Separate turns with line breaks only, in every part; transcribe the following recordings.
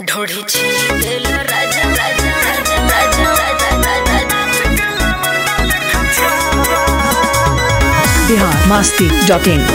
ढोढी छील राजा राजा राजा राजा राजा
बिहार मास्ती डॉट इन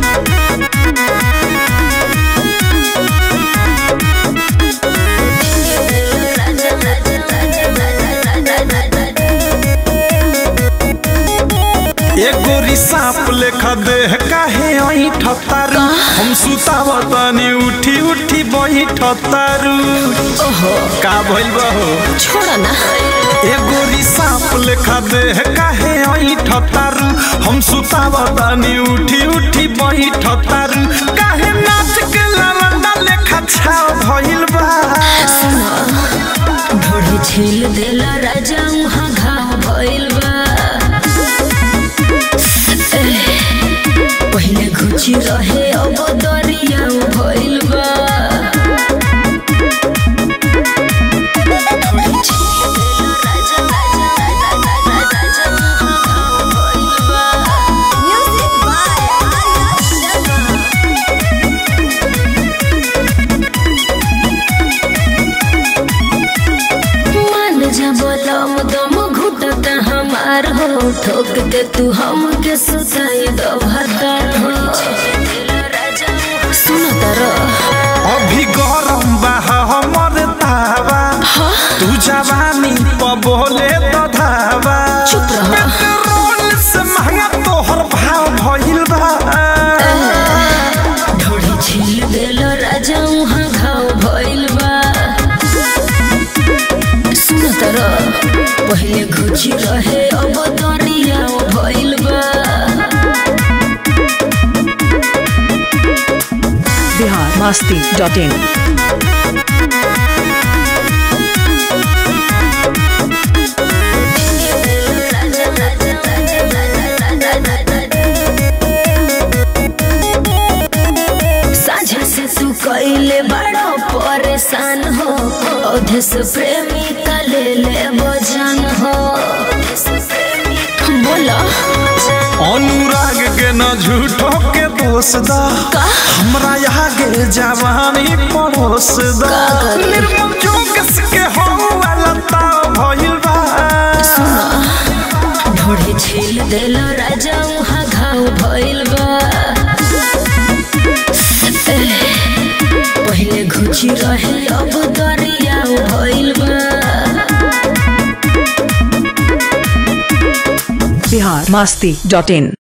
एगो रिसाप लेखा देह काहे आई ठतारू हम सुतावतानी उठी उठी बही ठतारू
ओहो
का भइल बहो
छोड़ ना
एगो रिसाप लेखा देह काहे आई ठतारू हम सुतावतानी उठी उठी बही ठतारू काहे नाच के ललंदा लेखा छाव भइल बा
ढोढी छील देला राजा उहाँ घाव भइल बा एह, पहिले घुची रहे अब दरिया भइल बा ढोढी छील देला राजा राजा राजा राजा राजा उहाँ घाव भइल बा
Music by Arya Sharma.
मान जा बोलम दम घुटता हमार हो ठोक के तू हमके सुताई दो भतार हो सुन तर
अभी गरम बा हमर तावा तू जवानी प बोले तो धावा
चुप रह
पेट्रोल से महंगा तोहर भाव भइल बा
ढोड़ी छील देल राजा उहाँ घाव भइल बा सुन तर पहिले घुची रहे अब दरिया भइल बा
बिहार मास्ती डॉट इन
साझा से तू कैले बड़ो परेशान हो औधे से प्रेमी का ले ले बजान हो बोला
अनुराग के न झूठो के दोष दा
का?
हमरा आगे जवानी परोस दा
का करी?
निर्मम जोगस के हो वाला ताव भइल बा
ढोढ़ी छील देल राजा उहाँ घाव भइल बा एह, पहिले घुची रहे अब दरिया भइल बा
बिहार मास्ती डॉट इन